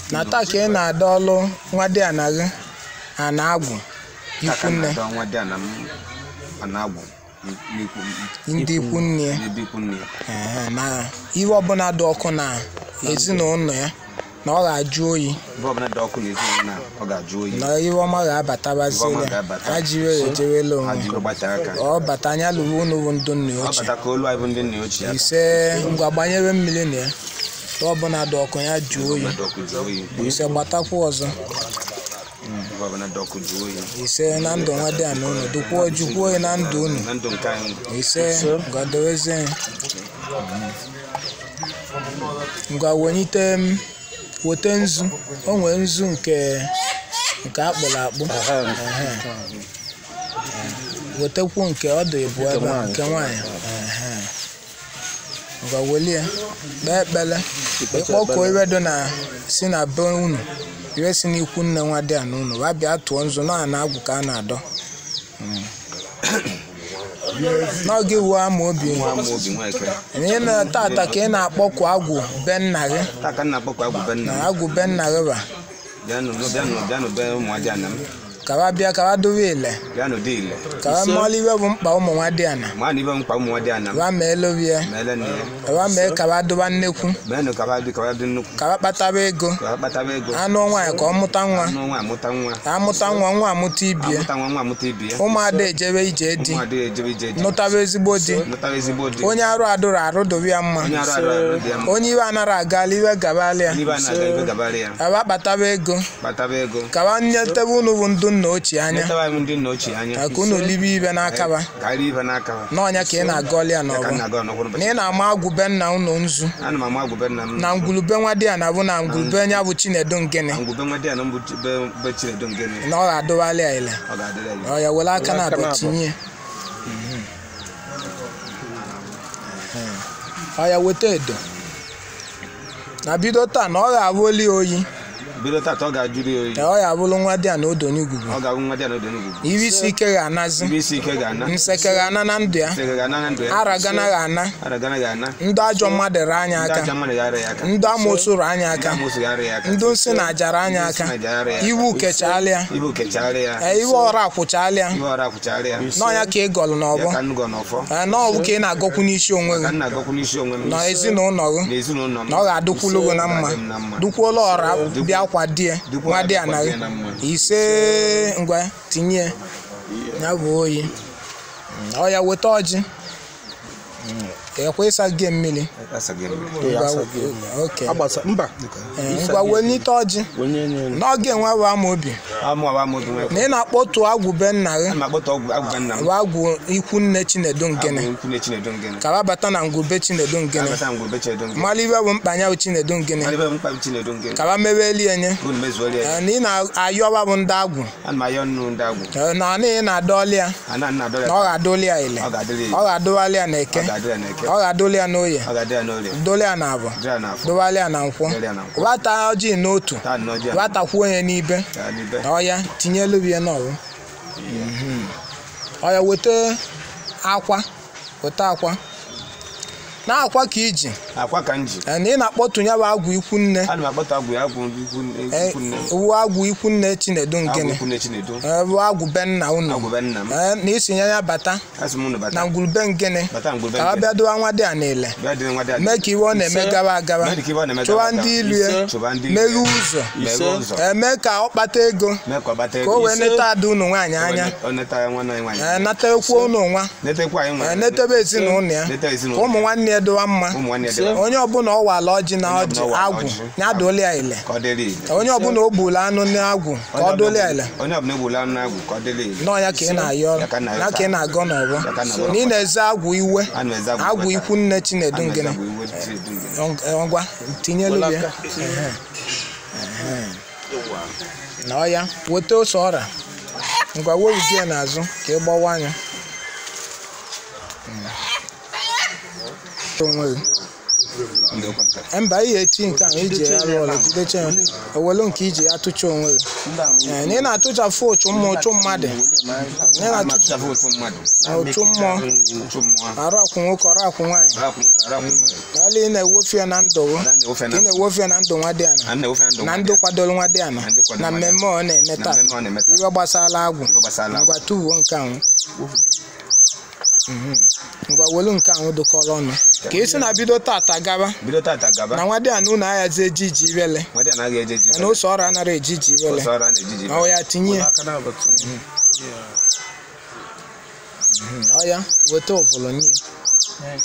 na taa ka ị na-ada ọlụ nwa dị anaghị a na-agwụ ikwu nne Taka na-adọ nwa dị ana m a na-agwụ n'ikwu ndị ikwu nne ya n'ebe ikwu nne ya Ehe, na ihe ọbụla dị ọkụ na ezinụlọ ya na ọ ga-ajụ oyi ebe ọbụla dị ọkụ n'ezinụlọ na ọ ga-ajụ oyi na ihe ọma ga-abatabazili Ihe ọma ga-abata. ha jiri ejewela ha onwe ji gbata aka ọ bata anya lụrụ unu bụ ndụ nna ọ ochie bata ka olu anyị bụ ndị nna ochie aka ise ngwa gbanyere mmiri na ya ihe ọbụla dị ọkụ ya jụọ oyi Ebe ọbụla dị ọkụ jụọ oyi ise gbatakwa ọzọ ebe ọbụla dị ọkụ jụọ oyi ise na ndụ nwa dị ana unu dụkwuo jukwuo oyi na ndụ unu na ndụ nke anyị ise ngwadowezie ya ngwa wenyite m weta nzu o nwee nzu nke nke akpụrụ akpụ Ehe. wetakwu nke ọ dị bụ ebe a, nke nwaanyị Ehe. ngwa welie kpee ekpele ịkpọkuo iwe dị na si na be unu iwe si n'ikwu nne nwa dị ana unu wa bịa tụọ nzu na ana agwụ ka a na-adọ n'oge iwu ama obi nwa ama obi nwa eke ihe na tata ka ị na-akpọku agwụ be nna gị taa ka m na-akpọkwa agwụ be nna na m agwụ be nna gị ba bịanụ bịanụ bịanụ be ụmụ aja ana m kawa bịa kawa dowe ile bịanụ dị ile kawa mọlụ iwe bụ mkpa ụmụ nwa dị ana ma na ibe mkpa ụmụ nwa dị ana m kawa mee lobie ma ele nne ya kawa mee kawa doba nnekwu meenụ ka ha dị ka ha dị nnukwu kawa kpataba ego ka ha kpataba ego anụ nwaanyị ka ọ mụta nwa anụ nwa amụta nwa ka amụta nwa nwa amụta ibie amụta nwa nwa amụta ibi ya ụmụada ejebe ije di ụmụ adịghị ejebe ije dị nụtaba ezigbo di nụtara ezigbo dị onye arụ adụrụ arụ dobe ya mma onye arụ arụ arụ dị ya mma onye iwe anara agala iwe gabala ya n'ibe a na-aga ibe gabara ya kawa kpataba ego kpataba ego kawa nyetebe unu bụ ndụ nna ochie anya nyetawa anyị ndị nna ochie anya ka unu libe ibe n'akaba karịa ibe n'aka ha n'ọnya ka ị na-agọli ya ya ka m n'ọgbọ na-aga ọnọkwụrụ na ị na-ama agwụ be nna unu nzu ana m ama agwụbe nna m na ngwulube nwa di ya na bụ na ngwulube nya bụ chinedu ngene ngwụbe nwa dị ya na mbụ be be chinedu ngene na ọ ga-adụwali ya ile ọ ga-adịrị ya ọ ya were aka na abụ tinye ọ ya weta edo na bido taa na ọ ga-abụ oli oyi bido tata ọ ga-ajụrụ ya oyi na ọ ga-abụrụ nwa di ya na odonye ugwugwu ọ ga-abụ nwa dị ya n'odo n'ugwu iri isi ike ga-anazi ibe isi ike ga-ana nseke ga-ana na ndụ ya nsege ga-ana na ndụ ya ara gana ga-ana aragana ga-ana ndụ ajọ mmadụ re anya ndị aka aja mmadụ ga-ara ya aka ndụ amoosu rụ anya ndị aka amoosu ga-ara ya aka ndụ nsị na ajara anya aka Nsị na ajara ya aka. iwu kechalịa ibe kechara ya ee, iwe ọra akwụchalịa ibe ọra kwụchara ya n'ọnya ka ị gọlụ n'ọbọ ya ka nnụgọ n'ọfọ ee, n'ọbụ ka ị na-agọkwu n'isi onwe ka gị nna agakwu n'isi onwe m na ezinụlọ gị n'ezinụlọ m na ọ ga-adụkwulu gị na mma Ọ ga-adị m na mma. dukwuola ọra bịa kwa di ya Dịkwa- nwa di dịkwa anaghị di ya na mma. ise ngwa tinye ya bụ oyi ọ ya weta ọjị ekwe ịsa gị mmiri Asaghị m. Ngwa- oke agbasa mba Ee, ngwa welite ọjị onye nye n'oge nwa bụ ama obi amụ awa amụ obi nwa na ị na-akpọtu agwụ be nna gị ana m akpọta ọgwụ agwụba nna m bụ agwụ ikwu nne chinedu ngene Agwụ ikwu na chinedu ngene ka bata na ngwube chinedu ngene abata mgbe be chinedu ngene mmalụ iwe bụ mkpanya bụ chinedu ngene Mmadụ ebe mkpa chinedu ngene ka ba meweli enye bụ na mezuola ya Ee, na ị na-ayọba bụ ndị agwụ ana m ayọ nnụ ndị agwụ Ee, na ọ na ị na-adọli ya ana nna adọrọ na ọ ga-adọli ya ile ọ ga-adịrị ọ ya ga-adọwali ya na eke ọ ga-adịrị ya n'eke ọ ga-adọli ya n'oye ọ ga-adị ya n'orie dọli ya na abụ dịrị ya n'afọ dọwali ya na nkwọ dịrị ya na nkwọ wata ọjị n'otu taa nnọọ ji ya watakwuo onye n'ibe gaa n'ibe na ọya tinye elu ya n'ọrụ ọya weta akwa weta akwa na akwa ka iji akwa ka m ji Ee, na ị na-akpọtụ ya bụ agwụ ikwu nne ana m akpọta agwụ ya agwụ ikwu Ee, ikwu nne wu agwụ ikwu nne chinedu agwụ ngene ikwu nne chinedu Ee, bụ agwụ be nna unu agwụ be nna m Ee, na isi nye ya bata asị m unu na bata ngwurube ngene bata mgbe be ka ọ ngene bịa dowa nwa dị a n'ile bịa dịrị nwa dị adị mee ka iwe ọ na-eme Ise. gawa agawa mee ka ibe ọ na-eme chụwa gara aga. ndị ilu ya chụba ndị meghe ilu ya. ụzọ meghee ụzọ eme ka ọ kpata ego mee ka ọ bata ka ego o wee Ise. neta ada unu nwaanyị anya ọ neta ya nwanne anyị nwaanyị Ee, natakwa unu nwa netekwa anyị Ee, nwaanyị netebe ezinụlọ ya neta ka ezinụlọ ụmụ nwanne ya dowa mma ụmụ nwanne ya dị onye ọbụla ọ wala ọjị na Onye ọjị ọbụla ọ wala agwụ ọjị. ya dole ya ile ka ọ dịrị ile onye ọbụla o gburu anụ n'agwụ ka ọ dole ya ile onye ọbụla egbula anụ agwụ ka ọ dịrị ile nọọ ya ka ị na-ayọ ọrụ Ya ka m na-ayọ ya ka ị na-agọ n'ọgbọ Ya ka m na-agọ na ị na-eze agwụ iwe ana m eze agwụ agwụ iwe ikwu nne chinedu Ana m eze ngene agwụ iwe chinedu ngene. Ọ- ngwa tinyelu ya Welaka. Ehe. Ehe. na ọya weta ose ọra ngwa weruzie ya n'azụ ka ị gbawa anya Mm. onwe gị ndị okwe nke mba ihe eti nke ahụ iji ya alụ ọlụ jidecha ya ewelu nke iji ya tụcha onwe gị Ee, na ị na-atụchafụ ụchụ mmụọ ụchụ mmadụ na ị na-atụcha atụchafụ otu mmadụ ụchụ mmụọ otu mmụọ arụ akwụ nwoke ọrụ akwụ nwaanyị arapụ nwoke arapụ nwaanyị ala ị na-ewofe ya na ndụ gị na na-ewofe ị na na-ewofe ya na ndụ nwa dị ana na na-ewofe na ndụ na ndụ kwadoro nwa dị ana Na ndị kwadoro na nwa dị mmemme ọ na-eme na taa mmemme ọ na-eme taa iwe gbasara agwụ ife gbasara ngwa tubuo nke ahụ Mhm. ngwa welu nke ahụ dụkọrọ ọnụ ka esi na bido tata gaba bido tata gaba na nwa dị ana unu aghazi ejiji ibele nwadị anaghị eje eji na ose ọrụ anara ejiji ibele ọsọ ọrụ a na-ejiji ọ ya tinye ya ọ ya weta ụvụlụ nye ya.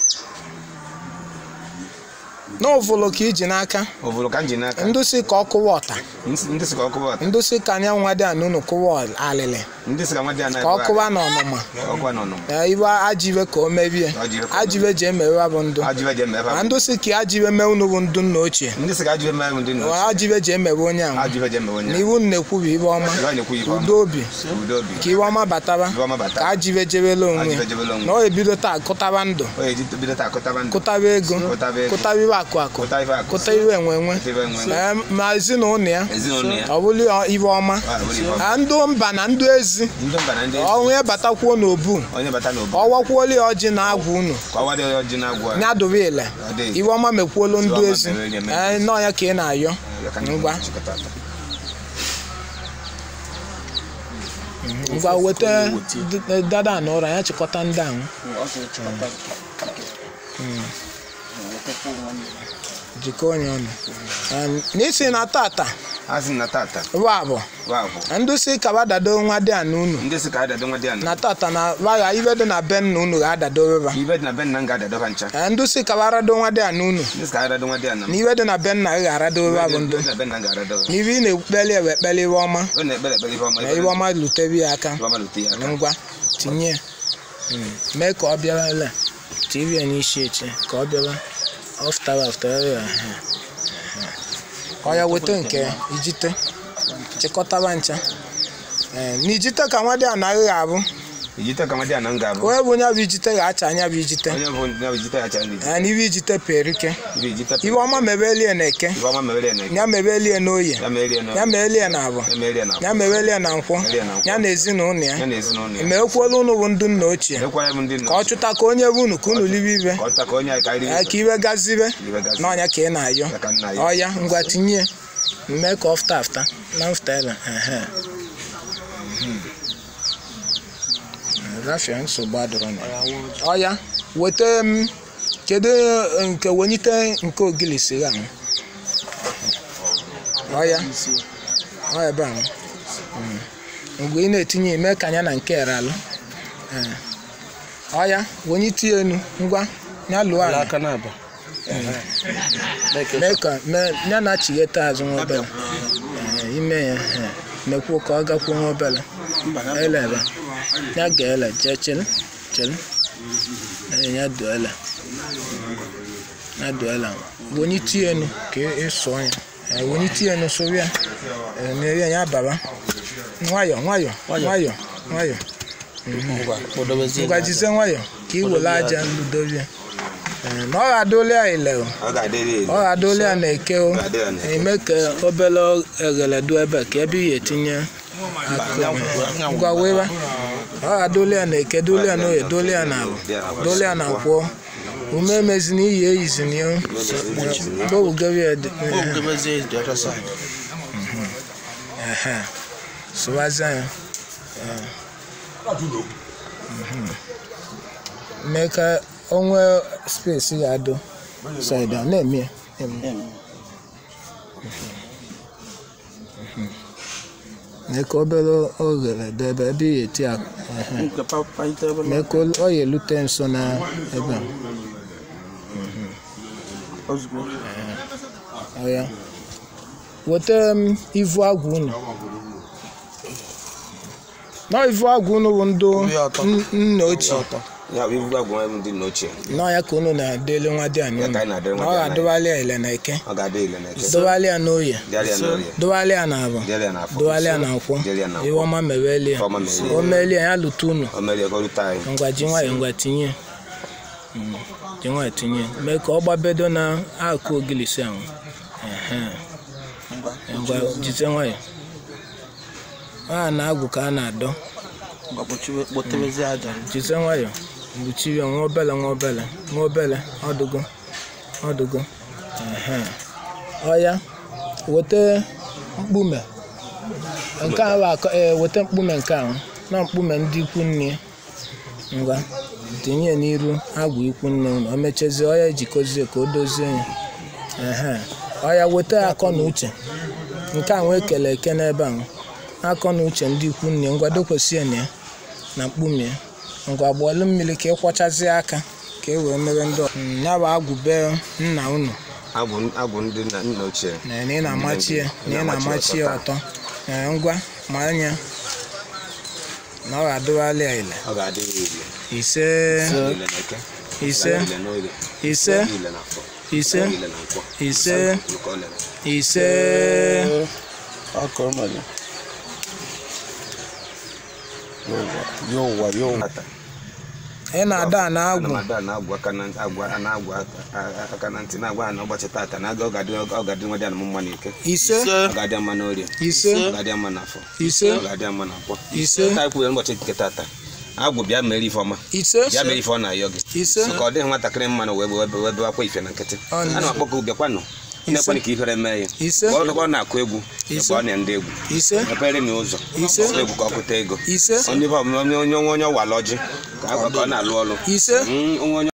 na ụvụlụ ka iji n'aka ovulu ka m ji n'aka ndụ si ka ọ kụwa ọta ndị si ka ọ kụba ọta ndụ si ka anya nwa dị ana unu kụwa alịlị ndị si ka nwadị anaghị ka ọ kụwa na ọnụma ọkụwa nọ nọ Ee, iwe ajive ka o mebie Ajive ka o ajive ji emewe bụ ndụ ajụbe ji eme ebe ma a ndụ si ka ajive mee unu bụ ndụ nna ochie ndị si ka ajụbe eme ndị nọ ajive ji emewe onye ahụ ajụbe ji eme onye na iwu na-ekwu bụ ibe ọma Iwe a na-ekwu ife ọma. udo obi udo obi ka iwe ọma bataba Iwe ọma bata. ka ajive jebele onwe Ajive jebele onwe. na ọ ebido taa kụtaba ndụ o eji bido taa kụtaba ndụ kụtaba ego Kụtaba ego. kụtaba iwe akụ akụ kụta ife akụ kụta iwe enwe enwe Kụta iwe enwe enwe. Ee, ma ezinụlọ ya ezinụlọ ya ọ bụrụ iwe ọma ọ bụrụ ife ọma. na ndụ mba na ndụ ezi ndị mba na ndị ọnwụ ya batakwuo n'obu onye bata n'obodo ọwakwuola ya ọjị na agwụ unu ka ọwa dị ọjị na-agwụ a. ya dobe ile Ọ dị. iwe ọma mekwuolu ndụ Iwe ọma ezi mere onye mere. Ee, nọọ ya ka ị na-ayọ Ya ka ndị ngwa chịkọta ata. ngwa weta d- dada na ụra ya chịkọta ndị ahụ jikọ onye ọnụ Em, n'isi na tata a sị na tata bụ abụ bụ abụ ndụ si kaba dado nwa dị a na unu ndị si ka adado nwa dị a na na tata na vaya ibe dị na be nna unu ga-adado beba ibe dị na be nna m ga-adado ha ncha Ee, ndụ si kaba rado nwa dị a na unu ndị si ka adado nwa dị a na m na iwe dị na be nna gị ga-arado beba bụ ndụ Ibe dị na be nna m ga-adado ha na ibe ị na-ekpeli ewe ekpeli iwe ọma ọ na-ekpere ekpere ife ọma na iwe ọma lutebi ya aka ife ọma lute ya aka ngwa tinye ya. Mm, mee ka ọ bịara ele tv ya n'isi echi ka ọ bịara ọfụtara ọfụtara ya ehe. ọ ya weta nke ya, ijite chịkọtaba ncha Ee, na ijite ka nwa dị a naghị abụ ijite ka nwa dị a na m ga-abụ onye bụ onye bụ ijite ga-acha anya bụ ijite onye bụ onye bụ ijite ya cha ndị Ee, na ibe ijite perike ibe ijite iwe ọma mebelie na eke ife ọma mere ya na eke ya mebelie na oye ya mere ya na ya mebelie na abụ ya mere ya na ya mebelie na nkwọ Mebelie na nkwọ. ya na ezinụlọ ya ya na ezinụlọ ya emekwuola unu bụ ndụ nna ochie ekwa ya bụ ndị nọ ka ọ chụta ka onye bụ unu ka unu libe ibe ka ọ taa ka onye anyị karịrị Ee, ka iwe gazibe iwe gazi n'ọnya ka ị na-ayọ ya ka nna ya ọya ngwa tinye mee ka ọ fụta afụta na mfụta ebe ehe. Mhm. rafia nsogbu adịrọ na ya. ọya weta m kedu eh, nke wenyite nke ogili siri ahụ ọya ọ ebe ahụ Mm. mgbe ị na-etinye ime ka anya na nke eralụ Ee. ọya wenyite ya enu ngwa ya lụọ ala aka na-aba mee ka mee ya na-achighete azụ nwa obere Ee, ime ya ee, mekwuo ka ọ gakwuo nwa obere elebe ya ga-ele jee chịrị chịrị Ee, ya duele ya duele wenye tie enu ka ị sụọ ya Ee, wenye tie enu sụrụ ya Ee, na ya ya baba nwayọ nwayọ nwayọ nwayọ ngwa kpọdobezie ngwa jizie nwayọ ka ị were aja ludovie Ee, na ọ ga-adụli ya ile o ọ ga-adịrị elu ọ ga-adụli ya na-eke o Ga-adị ya na-eke. eme ka obere eghele du ebe ka ebe ihe etinye akụ ngwa weba ọ ga-adụli ya na-eke dụli ya n'oye dụli ya na abụ dụli ya na nkwọ ume emezina iyi eyizina ya gbowugebe ya dị kpọdobezie the other side ehe sụwazie ya Mhm. mee ka onwe spesi ya adụ saịda na-eme ya na-eme ya. mee ka obere oghere dị ebe ebe ihe eti akụ ehe. nke papa ite ebe mee ka ọ ya elute nso na ebe a. ozugbo Ọ ya weta m ivu agwụ unu nọ ivu agwụ unu bụ ndụ Nri ọtọ. n- nna ochie ya bụ ibu agwụ ndị nna ochie nọ ya ka unu na-adịle nwa dị anyị Ya ka anyị na-adịle nwa ọ dị anyị. ga-adụbalị ya ile na eke ọ ga-adị ile na eke dụbalị ya n'oye dịarị ya n'orie dụbalị ya na abụ dịarị ya n'afọ dụbalị ya na nkwọ Dịarị ya na nkwọ. iwe ọma mebeli ya Ife ọma mebeli ya. o meeli ya ya lụta unu o mere ka ọ rute anyị ngwa ji nwayọ ngwa tinye Mm, ji nwayọ tinye mee ka ọ gbabedo na akụ ogilisi ahụ Ehe. ngwa ngwa jite nwayọ a na-agwụ ka a na-adọ ngwa kpochiwe kpotebezie aja jite nwayọ mgbuchiri ya nwa obele nwa obele nwa obele ọdụgo ọdụgo Ehe. ọya weta mkpume nke ahụ akọ ee weta mkpume nke ahụ na mkpume ndị ikwu nne ngwa tinye ya n'iru agwụ ikwu nne unu o mechazie ọya ejikozie ka o dozie ya ehe ọya weta akọ na uche nke a nwee kele eke n'ebe ahụ akọ na uche ndị ikwu nne ngwa dokwesie na ya na mkpume ya ngwa gbọọlụ mmiri ka ị kwọchazie aka ka e wee mere ndị ọ- Mm, ya bụ agwụbe nna unu agwụ agwụ ndị nna nna ochie na na ị na-amachi ya na ị na-amachi ya ọtọ ee ngwa ma anya na ọ ga-adụghalị ya ile ọ ga-adị ya ile ise ile na eke ise ile na oge ise ile na afọ ise ile na nkwọ ise nke ọ lere ise ọkọ mmadụ yọwa yọwa ị na-ada a ana na-agwụ m ada na-agwa aka na agwa na-agwa aka- aka na ntị na-agwa ha na ụbọchị tata na aga ọ ga-adị ọ ga-adị nwa dị anụ mma n'ike ise ọ ga-adị mma n'orie ise ọ ga-adị mma n'afọ ise ọ ga-adị mma n'akwọ ise taa kwuo ụbọchị nke tata agwụ bịa mere ife ọma ise bịa mere ife ọ na-ayọ gị ise ka ọ dịghị nwatakịrị mma na wee webe webe akwa ife na nkịtị Ọ na- ana m akpọ ka bịakwanụ na-ekwenị ka ihere mee ya ise Mgbe ọ ọ na-akụ egwu Ise. ebe ọ na ndị egwu ise mepere m ụzọ Ise. ọkụ egwu ka ọ kụta ego ise onye onye onye onye ọwala ọjị ka a- ka ọ na-alụ ọrụ ise Mm, onwe onye